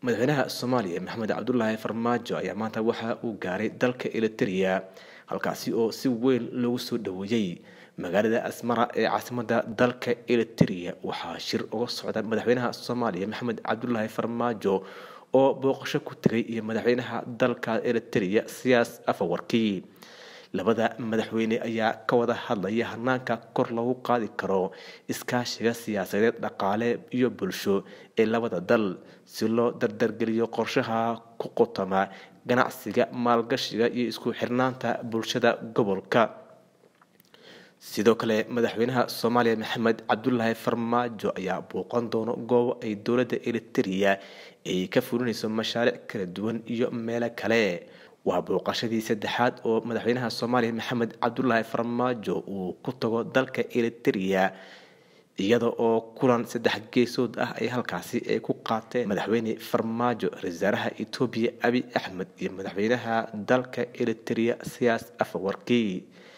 madaxweynaha soomaaliya maxamed cabdulaahi farmaajo ayaa maanta waxa uu gaaray dalka eliteria halkaasi oo si weyn loogu soo dhaweeyey magaalada asmara ee caasimada dalka eliteria waxaa shir uga socda madaxweynaha soomaaliya maxamed cabdulaahi farmaajo oo booqasho ku tegay iyo madaxweynaha dalka eliteria siyaas afawarkii labada madaxweyne ayaa ka wada hadlaya hanaanka kor lagu qaadi karo iskaashiga siyaasadeed dhaqaale iyo bulsho ee labada dal si loo dardargeliyo qorshaha ku qotoma ganacsiga maalgashiga iyo isku xirnaanta bulshada gobolka sidoo kale madaxweynaha soomaaliya maxamed cabdulaahi farmaajo ayaa booqan doono goobo ay dowladda eliteria ay ka fulinayso mashaariic kala duwan iyo meelo kale waa booqashadii saddexaad oo madaxweynaha soomaaliya maxamed cabdulaahi farmaajo uu ku tago dalka eliteria iyada oo kulan saddex geesood ah ay halkaasi ay ku qaateen madaxweyne farmaajo ra-iisaaraha etoobiya abi axmed iyo madaxweynaha dalka eliteria siyaas afawarkii